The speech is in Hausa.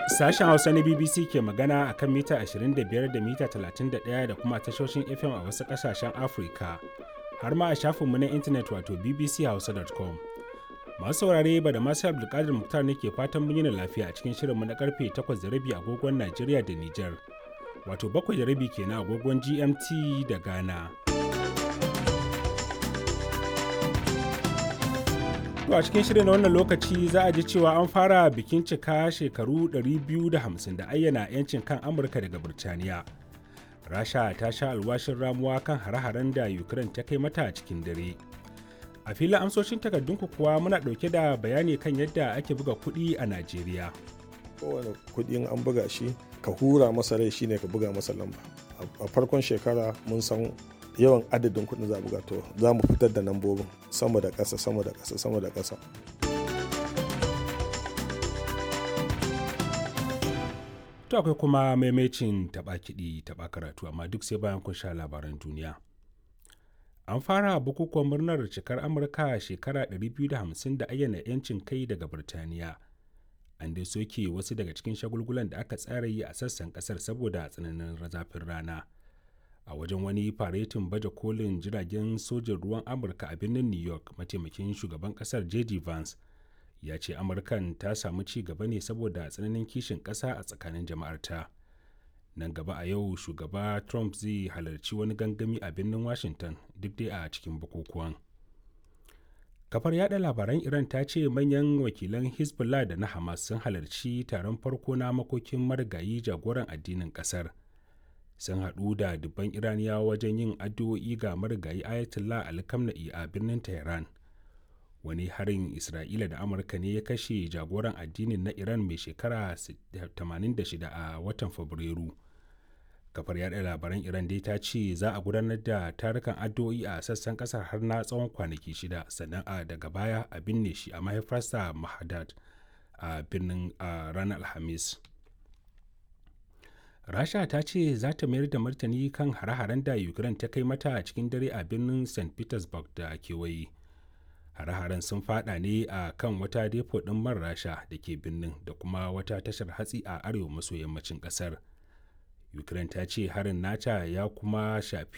Sashen Hausa na BBC ke magana a kan mita 25 da mita 31 da kuma tashoshin FM a wasu ƙasashen Afirka, har ma a shafinmu na intanet wato bbchausa.com. Masu saurare ba da masu Abdulkadir Muktar ne ke fatan mun yi lafiya a cikin shirinmu na karfe 8:30 agogon Najeriya da Nijar, wato 7:30 kenan agogon GMT da Ghana. To a cikin shirin na wannan lokaci za a ji cewa an fara bikin cika shekaru 250 da ayyana 'yancin kan Amurka daga Birtaniya. Rasha ta sha alwashin ramuwa kan hare-haren da Ukraine ta kai mata cikin dare. A filin amsoshin takardunku kuwa muna ɗauke da bayani kan yadda ake buga kuɗi a Najeriya. Kowane kuɗin an buga shi ka hura masa rai shine ka buga masa lamba. A farkon shekara mun san yawan adadin kuɗin za buga to za mu fitar da lambobin sama da ƙasa sama da ƙasa sama da ƙasa To akwai kuma maimacin taɓa kiɗi taɓa karatu amma duk sai bayan kun sha labaran duniya. An fara bukukuwan murnar cikar Amurka shekara 250 da ayyana 'yancin kai daga Birtaniya. An dai soke wasu daga cikin shagulgulan da aka tsara yi a sassan ƙasar saboda tsananin zafin rana. a wajen wani faretin baje kolin jiragen sojin ruwan amurka a birnin new york mataimakin shugaban kasar j.d. vance ya ce amurkan ta samu ci gaba ne saboda tsananin kishin kasa a tsakanin jama'arta nan gaba a yau shugaba trump zai halarci wani gangami a birnin washington duk dai a cikin bukukuwan kafar yada labaran iran ta ce manyan wakilan hezbollah da na hamas sun halarci taron farko na makokin marigayi jagoran addinin kasar sun haɗu da dubban iraniyawa wajen yin addu'o'i ga marigayi ayatollah alkamna'i a birnin tehran wani harin isra'ila da amurka ne ya kashe jagoran addinin na iran mai shekara 86 a watan fabrairu kafar yada labaran iran dai ta ce za a gudanar da tarukan addu'o'i a sassan kasar har na tsawon kwanaki shida sannan a daga baya a binne shi a mahaifarsa mahadad a birnin ranar alhamis rasha ta ce za ta mayar da martani kan hare-haren da ukraine ta kai mata a cikin dare a birnin st petersburg da kewaye hare-haren sun fada ne a kan wata depo ɗin man rasha da ke birnin da kuma wata tashar hatsi a arewa maso yammacin ƙasar ukraine ta ce harin nata ya kuma shafi